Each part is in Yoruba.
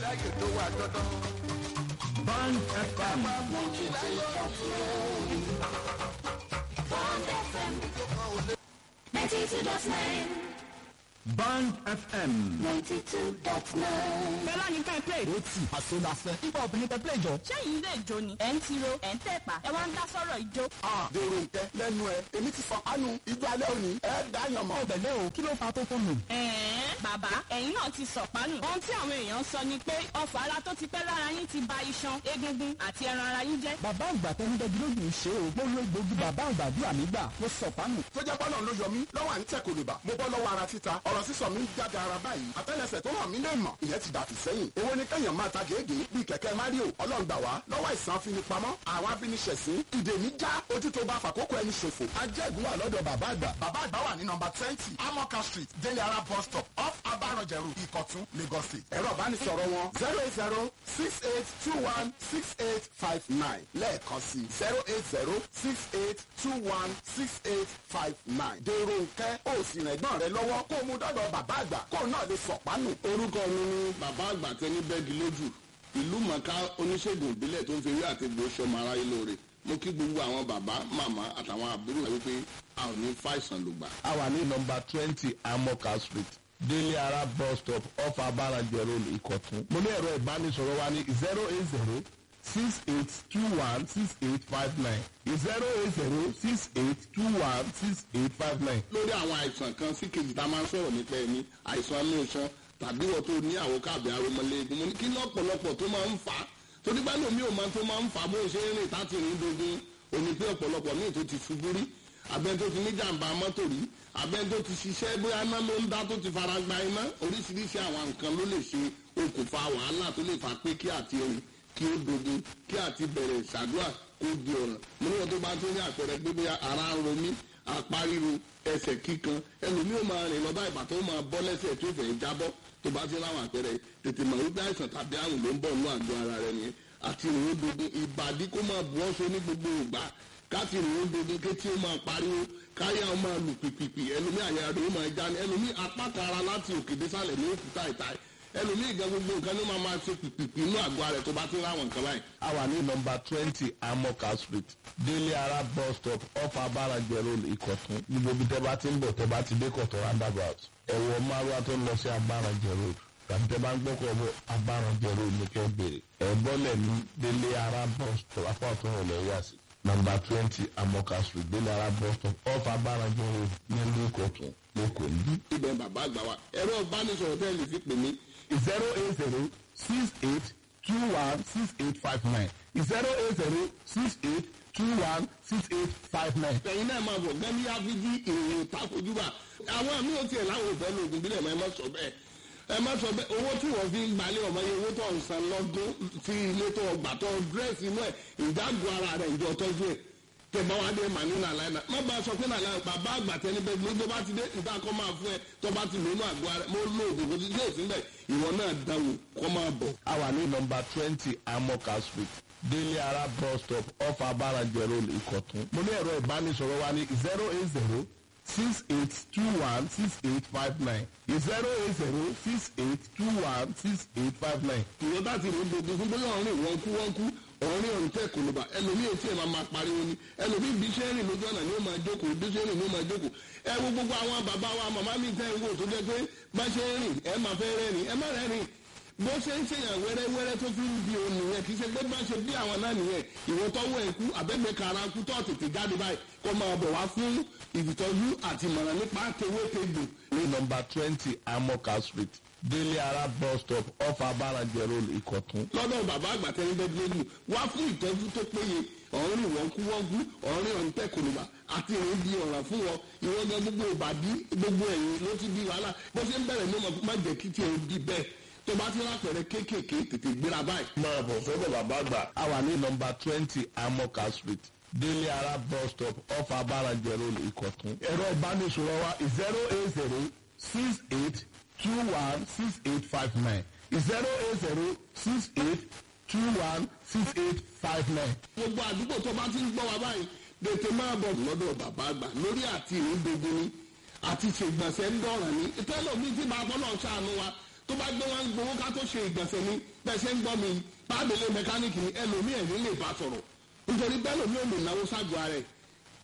láyè tó wà dandan. Band FM. Bond FM 92.9 Band FM. 92.9 Bẹ́lá ni ká ẹ play. ó tì àṣọ lásán. hip hop ní pẹ́pẹ́ ìjọ. Ṣẹ́yìn ilé ìjó ni. Ẹ̀ ń tiro, ẹ̀ ń tẹ̀pá. Ẹ wá ń dá sọ́rọ̀ ìjó. dèrò nkẹ lẹ́nu ẹ èmi ti fọ kánú ijó alẹ́ òní ẹ dáyàn mọ́. ọ̀bẹ̀lẹ̀ o kí ló fa tó fún mi. Ẹ̀ẹ́n bàbá ẹ̀yin náà ti sọ̀pánù. Ohun tí àwọn èèyàn sọ ni pé ọfà ara tó ti pẹ́ lára yín ti ba iṣan, egungun àti ẹran ara yín jẹ́. bàbá àgbà tó ń dẹ́jú lójú ṣe o. mo lo egbògi bàbá àgbà bí àmì gbà mo sọ pánù. tó jẹ́ bọ́lọ̀ ló yọ mí lọ́wọ́ à ń tẹ̀ kòlùbà mo bọ́ lọ́wọ́ ara títa ọ̀rọ̀ sísọ mi ń jáde ara báyìí àtẹ́lẹsẹ̀ tó hàn mí lè mọ̀ ìyẹn ti dàtí sẹ́yìn èwo ni kẹ́yàn máa ta gèégé bíi kẹ̀kẹ́ mario ọlọ́run gbà wá lọ́wọ́ ìsàn afinipamọ́ àwọn afiniṣẹ̀sín ìdè mi já ojú tó bá fàkókò ẹni ṣòfò ajẹ́gun wà lọ́dọ̀ bàbá àgbà bàbá àgbà wà ní nọmba twenty amoka street délé ara bus stop off abarọ̀jẹ̀rù ìkọ̀tún lagos state ẹ̀rọ ìbánisọ̀rọ̀ wọn zero eight zero six eight two one six eight five nine lẹ́ẹ̀kan sí zero eight zero six eight two one six eight five nine dèrò nkẹ́ ó sì rẹ̀ gbọ́n rẹ lọ́wọ́ kó o mú dọ́dọ̀ bàbá àgbà kó o náà lè sọ̀pánù. orúkọ mi ni bàbá àgbà tẹni bẹ́ẹ̀gì lójú ìlú mọ̀ká oníṣègùn ìbílẹ̀ tó ń fi ewé àti egbò sọmọ aráyé lóore mo kí gbogbo àwọn bàbá màmá àtàwọn àbúrò rẹ wípé a ò ní fàìsàn lùgbà. a wà ní nọmba twenty amoka street délé ara bus stop off abarajẹ road ìkọ̀tún. mo ní ẹ̀rọ ìbánisọ̀rọ̀ wa ní zero eight zero six eight two one six eight five nine zero eight zero six eight two one six eight five nine. lórí àwọn àìsàn kan sí kejì tá a máa ń sọ̀rọ̀ nípa ẹni àìsàn inú iṣan tàbí wọ́n tó ní àwọn káàbì aromọlẹ́gun mo ní kí lọ́pọ̀lọpọ̀ tó máa ń fà á torí bá lómi ò máa tó máa ń fà á bó ṣe ń rìn táti rìn dogun òní pé ọ̀pọ̀lọpọ̀ míì tó ti ṣubú rí abẹ́ni tó ti ní jàǹbá mọ́tò rí abẹ́ni tó ti ṣiṣẹ́ bóyá iná ló ń dá tó ti fara gba iná oríṣiríṣi àwọn nǹkan ló lè ṣe okùnfà wàhálà tó lè fà pé kí àti rìn kí ó dogun kí àti bẹ̀rẹ̀ ṣàdúrà kó di ọ̀ràn mo ní wọn tó bá tó ní àpẹẹrẹ pé bóyá ara ń ro mí apá ríro ẹsẹ̀ kíkan ẹlòmíì ó máa rìn lọ bá ìbàtọ́ ó máa bọ́ lẹ́sẹ̀ tó fẹ́ jábọ́ tó bá ti láwọn àpẹẹrẹ tètè mọ̀ wípé àìsàn tàbí àrùn ló ń bọ̀ nínú àgọ́ ara rẹ nìyẹn àti ìrìn dogun ìbàdí kó máa bu ọ́sọ ní gbogbo ìgbà káti ìrìn dogun kétí ó máa pariwo káyà ó máa lù pìpìpì ẹlòmíì àyà rẹ̀ ó máa já ní ẹlòmíì apá kan ara láti òkè désàlẹ̀ ní òkúta ìta ẹlòmíì gan gbogbo nǹkan ló máa máa ṣe pìpìpì inú àgọ́ rẹ̀ tó bá ti láwọn nǹkan báyìí. a wà ní nọmba twenty amoka street délé ara bus stop off abarajẹ road ìkọ̀tún níbo bí tẹ́ bá ti ń bọ̀ tẹ́ bá ti dé kọ̀tún roundabout ẹ̀wọ̀ márùwá tó ń lọ sí abarajẹ road tàbí tẹ́ bá ń gbọ́kọ̀ bọ̀ abarajẹ road ní kẹ́ bèrè ẹ̀gbọ́lẹ̀ ní délé ara bus stop apá ọ̀tún ọ̀lẹ́ yà sí nọmba twenty amoka street délé ara bus stop off abarajẹ road nílùú ìkọ̀tún lẹ́kọ̀ọ́ níbí. ibẹ̀ bàbá àgbà wa ẹ̀rọ ìbánisọ̀rọ̀ tẹ́ lè fi pè mí zero eight zero six eight two one six eight five nine zero eight zero six eight two one six eight five nine. ẹ̀yin náà máa bọ̀ gẹ́gẹ́ bí áfíjí ìròyìn takojúbà àwọn àmì ò tiẹ̀ láwọn òfẹ́ lóògùn bílẹ̀ mọ́ ẹ má sọ bẹ́ẹ̀ ẹ má sọ bẹ́ẹ̀ owó tí wọ́n fi ń gbalẹ̀ ọmọ yẹn owó tó ń san lọ́dún tí ilé tó ọgbà tó dírẹ́sì inú ẹ̀ ìdágò ara rẹ̀ ìjọ tọ́jú ẹ̀ tẹ̀bá wa dé màní nàlá iná má bá a sọ pé nàlá bàbá àgbà tẹni bẹ́ẹ̀ ló tó bá ti dé nǹkan kọ́ máa fún ẹ tó bá ti lónú àgọ́ ara mo lo oògùn kò sí yóò sí bẹ́ẹ̀ ìwọ náà dáwò kọ́ máa bọ̀. a wà ní nọmba twenty amoka street délé ara bus stop off abarajẹ road ìkọ̀tún. mo ní ẹ̀rọ ìbánisọ̀rọ̀ wa ní zero eight zero six eight two one six eight five nine zero eight zero six eight two one six eight five nine. ìwọ bá ti rìn dogun fún bóyá ọ̀rìn wọn kú wọn kú ọ̀rìn ọ̀rìn tẹ̀ kòlùbà ẹlòmíì etí ẹ̀ máa máa pariwo ni ẹlòmíì bí iṣẹ́ rìn lójú ọ̀nà ni ó máa jókòó bí iṣẹ́ rìn ni ó máa jókòó ẹ wo gbogbo àwọn bàbá wa màmá mi tẹ́ ń wò tó jẹ́ pé bá ṣe ń rìn ẹ máa fẹ́ rẹ́rìn ẹ má rẹ́rìn bó ṣe ń ṣèyàn wẹ́rẹ́wẹ́rẹ́ tó fi ń di òun nìyẹn kì í ṣe pé bá ṣe bí àwọn náà nìyẹn ìwọ tọ́wọ́ ẹ̀ kú àbẹ́gbẹ́ kara kú tó tètè jáde báyìí kó máa bọ̀ wá fún ìtọ́jú àti ìmọ̀ràn nípa tewétegbò ní nọmba twenty amoka street délé ara bus stop off abarajẹ road ìkọ̀tún. lọ́dọ̀ bàbá àgbà tẹ́lẹ̀ bẹ́ẹ̀ lójú wá fún ìtọ́jú tó péye ọ̀rìn wọ́nkúwọ́nkú ọ̀rìn ọ̀ǹtẹ̀ kòlùbà àti ìrìn di ọ̀ràn fún wọn ìwọ́n gan gbogbo ìbàdí gbogbo ẹ̀yìn ló ti di wàhálà bó ṣe ń bẹ̀rẹ̀ ní ọmọ má jẹ́ kí tiẹ̀ di bẹ́ẹ̀ tó bá ti rápẹ̀rẹ̀ kéékèèké tètè gbéra báyìí. máa bọ̀ sọ́dọ̀ bàbá àgbà. a wà ní nọmba twenty amoka street délé ara bus stop off abarajẹ road ìkọ̀tún. ẹ̀rọ ìbánisọ̀rọ̀ wa zero eight zero six eight two one six eight five nine zero eight zero six eight two one six eight five nine. gbogbo àdúgbò tó bá ti ń gbọ́ wa báyìí tètè máa bọ̀ lọ́dọ̀ bàbá àgbà lórí àti ìrìn dogun ni àti ṣègbọ̀nsẹ̀ ń dọ̀ràn ni tẹ́lọ̀ mi ti máa bọ́ náà ṣàánú wa tó tó bá gbé wọn gbowó ká tó ṣe ìgbọ̀nsẹ̀ ni bẹ́ẹ̀ ṣe ń gbọ́ mi pàdélé mẹkáníìkì ni ẹlòmíì ẹ̀rí lè bá sọ̀rọ̀ nítorí bẹ́ẹ̀ lòmíì ò lè náwó ságọ́ ara ẹ̀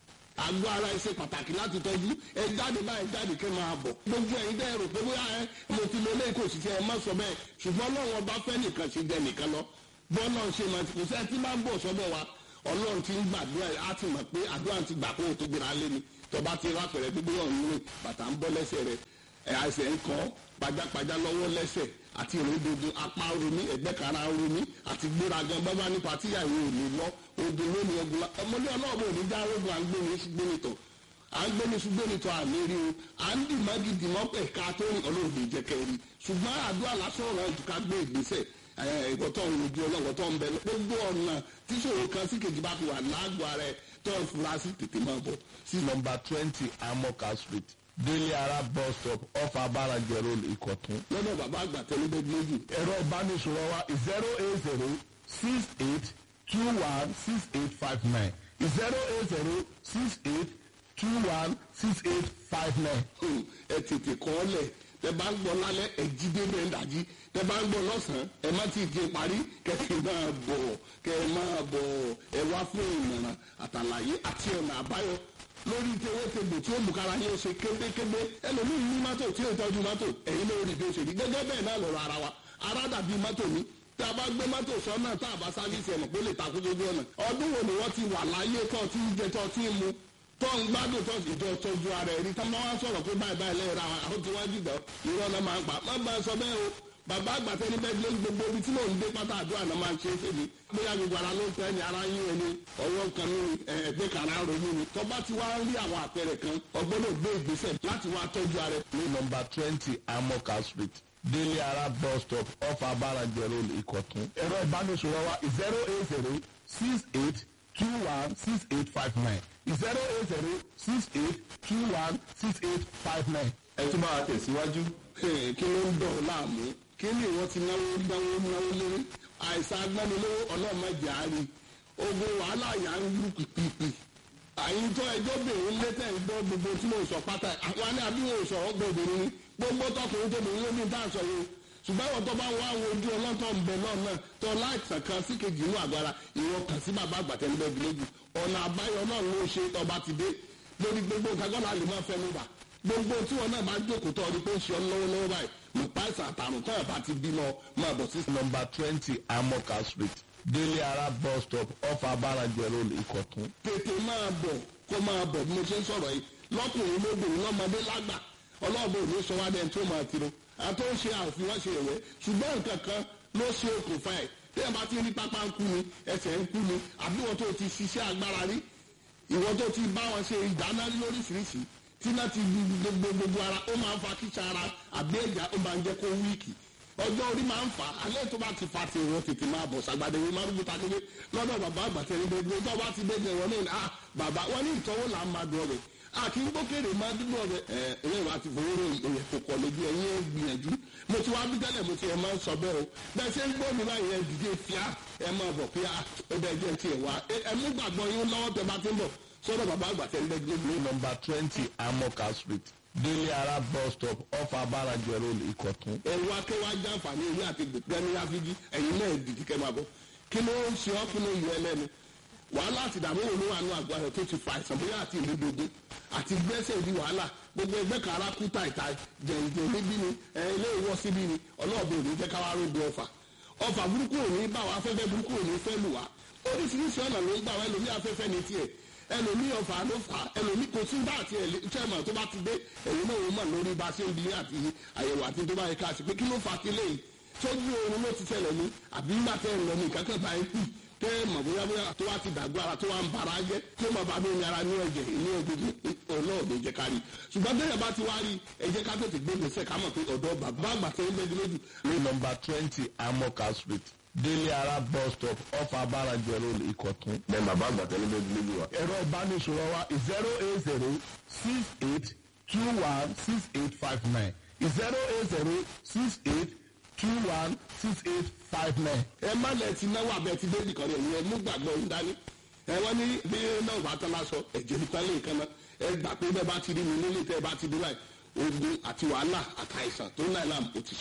àgọ́ ara ẹ̀ ṣe pàtàkì láti tọ́jú ẹ jáde báyìí jáde kẹ́ máa bọ̀ gbogbo ẹ̀yin dẹ́ rò pé bóyá ẹ mo ti lo eléyìí kò sì ṣe ẹ má sọ bẹ́ẹ̀ ṣùgbọ́n ọlọ́run ọba fẹ́ nìkan ṣe jẹ nìkan lọ bọ́ọ̀lọ́ ṣe máa ti kò sẹ́ẹ̀ tí máa ń bọ̀ sọ́dọ̀ wa ọlọ́run ti ń gbàdúrà á ti mọ̀ pé àdúrà ti gbà kó o tó gbéra lé ni tọba ti rà pẹ̀rẹ̀ gbogbo ọ̀hún ní bàtà ń bọ́ lẹ́sẹ̀ rẹ̀ ẹ̀ àìsàn ń kọ́ pajápajá lọ́wọ́ lẹ́sẹ̀ àti ìrìndòdò apá romi ẹ̀gbẹ́ kara romi àti gbéragan bábá nípa tíyàwó ò lè lọ odò lónìí ọgbọ́n ọmọdé ọlọ́ọ̀bù ò ní já rogun à ń gbé ní ṣùgbọ́nìtọ̀ à ń gbé ní ṣùgbọ́nìtọ̀ àlérí o à ń dì mọ́gì dì mọ́ pẹ̀ ká tó rìn ọlọ́ọ̀dẹ jẹ́kẹ́rì ṣùgbọ́n àdúrà lásán ọ̀rọ̀ ìtùkà gbé ìgbésẹ̀ ìkọ̀tọ̀ òrùjú ọlọ́wọ́tọ̀ ń bẹ gbogbo ọ̀nà tíṣòro kan sí kejì bá fi wà lágbo ara ẹ̀ tó ń fura sí tètè máa bọ̀ sí nọmba twenty amoka street délé ara bus stop off abarajẹ road ìkọ̀tún. lọ́dọ̀ bàbá àgbà tẹ́lẹ́bẹ́ méjì ẹ̀rọ ìbánisọ̀rọ̀ wa zero eight zero six eight two one six eight five nine zero eight zero six eight two one six eight five nine. Hmm, ẹ tètè kọ́ ọ lẹ̀ tẹ bá ń gbọ́ lálẹ́ ẹ jí débẹ̀ ń dàjí tẹ bá ń gbọ́ lọ́sàn-án ẹ má ti di parí kẹfì máa bọ̀ kẹ máa bọ̀ ẹ wá fún ìmọ̀ràn àtàlàyé àti ọ̀nà àbáyọ lórí tewétegbò tí ó mú kára yín ó ṣe kébékébé ẹlòmíín ní mọ́tò tí ó tọ́jú mọ́tò ẹ̀yin ló rí bí ó ṣe rí gẹ́gẹ́ bẹ́ẹ̀ náà lọ́rọ̀ ara wa ara dàbí mọ́tò ní tí a bá gbé mọ́tò sọ́nà tá a bá sáfíìsì ẹ̀mọ̀ pé lè takú lójú ọ̀nà ọdún wo ni wọ́n ti wà láyé tó ti ń jẹ tó ti ń mu tó ń gbádùn tó ìjọ tọ́jú ara ẹ̀rí tá máa ń sọ̀rọ̀ pé báyìí báyìí lẹ́yìn ra àwọn tí wọ́n jìgbà irọ́ náà máa ń pa má bá a sọ bẹ́ẹ̀ o bàbá àgbàtẹ́ ní bẹ́ẹ̀ lé gbogbo ibi tí mò ń dé pátá àdúrà náà máa ń ṣe é fèmí bóyá gbogbo ara ló ń tẹ́ ni ara yín ẹni ọwọ́ kan ní ẹgbẹ́ kan ara ronú ni tọ́ba ti wá ń rí àwọn àpẹẹrẹ kan ọgbọ́dọ̀ gbé ìgbésẹ̀ láti wá tọ́jú ara ẹ̀. ní nọmba twenty amoka street délé ara bus stop off abarajẹ road ìkọ̀tún. ẹ̀rọ ìbánisọ̀rọ̀ wa zero eight zero six eight two one six eight five nine zero eight zero six eight two one six eight five nine. ẹ tún bá wa tẹ̀síwájú. Ẹ̀, kí ló ń dọ̀ ọ́ láàmú kí ni ìwọ ti náwó náwó náwó lórí àìsàn agbánilówó ọlọ́mọdé àárín ogun wàhálà yà ń lù pìpìpì àyíntọ́ ẹjọ́ bèrè létẹ̀ ń gbọ́ gbogbo tí mò ń sọ pátá àwọn alẹ́ àbí wọn ò sọ̀rọ̀ gbọ́ obìnrin ni gbogbo tọkùnrin tóbìnrin ló ní tá à ń sọ yìí ṣùgbọ́n àwọn tó bá wá àwọn ojú ọlọ́tọ̀ ń bẹ náà náà tó láìsàn kan sí kejì inú àgbára ìwọ̀n kàn sí bàbá àgbàtẹ́lẹ́bẹ̀ bìlẹ́jù ọ̀nà àbáyọ náà ló ṣe ọba ti dé lórí gbogbo nǹkan gbọ́dọ̀ àlè máa fẹnu bà gbogbo tí wọn náà bá jókòó tọ́ ọ ní pé ń ṣe ọ lọ́wọ́lọ́wọ́ báyìí mọ̀pá ìsàn àtàrùn tó ẹ̀ bá ti bímọ máa bọ̀ sí nọmba twenty amoka street délé ara bus stop off abarajẹ road ìkọ̀tún. tètè máa bọ̀ kó máa bọ̀ bí mo ṣe ń sọ̀rọ̀ yìí lọ́kùnrin lóbìnrin lọ́mọdé lágbà ọlọ́ọ̀bù òní sọ wá dẹ́n tó máa tiro àti ó ṣe àfihàn ṣe ìwé ṣùgbọ́n nǹkan kan ló ṣe okùnfà ẹ̀ tí ẹ bá ti rí pápá ń kú ni ẹsẹ̀ ń kú ni àbí wọn tó ti ṣiṣẹ́ agbára rí ìwọ tó ti bá wọn ṣe ìdáná lóríṣiríṣi tí náà ti gbogbo gbogbo ara ó máa ń fa kíṣà ara àbí ẹ̀já ó máa ń jẹ́ kó wíìkì ọjọ́ orí máa ń fà á alẹ́ tó bá ti fa ti ìwọ tètè máa bọ̀ sàgbàdé wọn máa ń gbúta nílé lọ́dọ̀ bàbá àgbàtẹ́ ní gbogbo tó bá ti bẹ́ẹ̀ wọn ní à bàbá wọn ní ìtọ́wò là ń máa dùn ọ̀rẹ́ àkì ń gbókèrè máa dúró ọ̀rẹ́ ẹ ẹ̀rẹ́ wa ti fowó ròyìn èyẹ kò kọ̀ lójú ẹ̀yìn ẹ̀ gbìyànjú mo ti wá bí tẹ́lẹ̀ mo ti ẹ̀ máa ń sọ bẹ́ẹ̀ o bẹ́ẹ̀ ṣe ń gbọ́ mi báyìí ẹ̀ dìde fíà ẹ̀ máa bọ̀ fíà ó bẹ́ẹ̀ jẹ́ tiẹ̀ wá ẹ̀ mú gbàgbọ́ yín lọ́wọ́ tẹ bá ti ń bọ̀ sọ́dọ̀ bàbá àgbàtẹ́ ní gbogbo nọmba twenty amoka street délé ara bus stop off abarajẹ road ìkọ̀tún. ẹ̀rù akéwà jàǹfààní ilé àti gbẹ̀gbẹ́ni láfíjí ẹ̀yin náà dìdí kẹ́ máa bọ̀ kí ló ń ṣe ọkùnrin yìí ẹlẹ́nu wàhálà àti ìdààmú òun ló wà nù àgọ́ rẹ̀ tó ti fa àìsàn bóyá àti ìlú dodo àti gbẹ́sẹ̀ di wàhálà gbogbo ẹgbẹ́ kan ara kú tàìtà jẹ̀ǹjẹ̀ níbí ni ẹ ilé ìwọ́ síbí ni ọlọ́ọ̀bẹ òní jẹ́ káwá rògbò ọfà ọfà burúkú òní bá wa afẹ́fẹ́ burúkú òní fẹ́ lù wá oríṣiríṣi ọ̀nà ló ń gbà wá ẹlòmí afẹ́fẹ́ ní tiẹ̀ ẹlòmí ọfà ló fà á ẹlòmí kò sí bá àti ẹ̀lẹ́tẹ̀mọ̀ tó bá ti dé ẹ̀yìn náà wọ́n mọ̀ lórí bá a ṣe ń bi àti àyẹ̀wò àti tó bá yẹ ká ṣe pé kí ló fà á kílẹ̀ yìí sójú oorun ló ti ṣẹlẹ̀ ní àbí nígbà tẹ́ ẹ̀ lọ ní ìkákẹ́ bá ń kú tẹ́ ẹ̀ mọ̀ bóyá bóyá tó wá ti dàgbà ara tó wá ń bara jẹ́ tí ó máa bá mi yàrá ní ẹ̀jẹ̀ ní egungun ọlọ́ọ̀dẹ jẹ́ ká rí ṣùgbọ́n bẹ́ẹ̀ bá ti wá rí ẹ jẹ́ ká tètè gbé gbèsè ká mọ̀ pé ọ̀dọ́ bàbá àgbà tẹ́ ń bẹ́ẹ̀ lójú ní nọmba twenty amoka street délé ara bus stop off abarajẹ road ìkọ̀tún. bẹ́ẹ̀ bàbá àgbàtẹ́ ní bẹ́ẹ̀ lójú wa. ẹ̀rọ ìbánisọ̀rọ̀ wa zero eight zero six eight two one six eight five nine zero eight zero six eight two one six eight five nine. ẹ má lẹ ti náwó abẹ ti dé nìkan rẹ ìyẹn mú gbàgbọ́ ń dání ẹ wọ́n ní bí náà bá tán lásọ ẹ̀jẹ̀ nípa lè kan náà ẹ gbà pé bẹ́ẹ̀ bá ti rí mi nílé tẹ́ ẹ bá ti dé báyìí ogun àti wàhálà àtàìsàn tó náà làm ó ti ṣe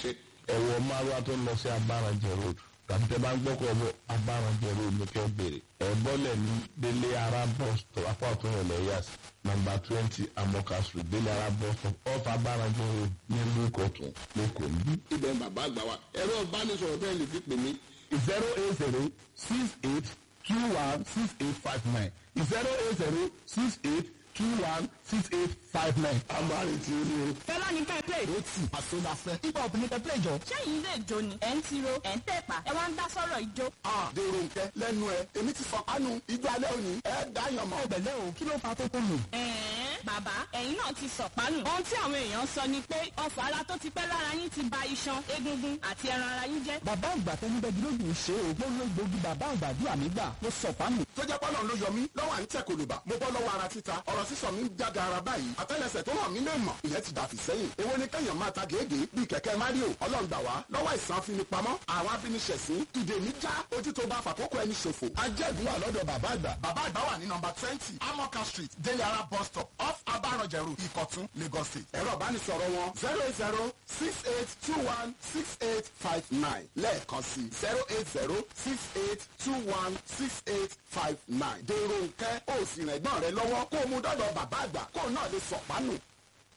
ẹ̀wọ̀ márùá tó ń lọ sí abárànjẹ road tàbí tẹ bá ń gbọ́kọ̀ bọ̀ abárànjẹ road ní kẹ́ bèrè ẹ̀ bọ́lẹ̀ ní délé ara bus stop apá ọ̀tún rẹ̀ lẹ́yà sí nọmba twenty amoka street délé ara bus stop off abárànjẹ road nílùú ìkọ̀tún lẹ́kọ̀ọ́ níbí. ibẹ̀ ń bàbá àgbà wa ẹ̀rọ ìbánisọ̀rọ̀ bẹ́ẹ̀ lè fi pè mí zero eight zero six eight two one six eight five nine zero eight zero six eight two one six eight five nine. amárin tí ó ní o. fẹ́lá ní ká play. ó ti àsọdàfẹ́. hip hop ní kẹ́pẹ́ ìjọ. sẹ́yìn ilé ìjó ni ẹ̀ ń tiro ẹ̀ ń tẹ̀pà ẹ̀ wá ń dá sọ́rọ̀ ìjó. Ah, dèrò nkẹ lẹ́nu ẹ èmi ti fọ kánú ijó alẹ́ òní ẹ dáyàn mọ́. ọbẹ̀lẹ́ o kí ló fa tó tó nù. ẹ̀ẹ́n bàbá ẹ̀yin náà ti sọ̀pánù. ohun tí àwọn èèyàn sọ ni pé ọfà ara tó ti pẹ́ lára yín ti ba iṣan egungun àti ẹran ara yín jẹ́. bàbá àgbà tẹnubẹ́gi ló dùn ṣe o gbọ́dọ̀ gbòógì bàbá àgbàdo àmì gbà ló sọ pánù. tó jẹ́ pọ́nà ló yọ mí lọ́wọ́ à ń tẹ̀ kòlùbà mo bọ́ lọ́wọ́ ara títa ọ̀rọ̀ sísọ mi ń jáde ara báyìí àtẹ́lẹsẹ̀ tó hàn mí lè mọ̀ ìyẹn ti dàfí sẹ́yìn èwo ni kẹ́yàn máa ta gèégèé bíi kẹ̀kẹ́ mario ọlọ́ngbà wá lọ́wọ́ ìsàn afinipamọ́ àwọn afiniṣẹ̀sín ìdè mi já ojú tó bá fàkókò ẹni ṣòfò. ajẹ́gun wà lọ́dọ̀ bàbá àgbà. bàbá àgbà wà ní nọmba twenty amoka street delara bus stop off abarọ̀jẹ̀rù ìkọ̀tún lagos state. ẹ̀rọ ìbánisọ̀rọ̀ wọn zero eight zero six eight two one six eight five nine lẹ́ẹ̀kan sí zero eight zero six eight two one six eight five nine. dèrò nkẹ́ ó sì rẹ̀gbọ́n rẹ lọ́wọ́ kó o mú dọ́dọ̀ bàbá àgbà kó o náà lè sọ̀pánù.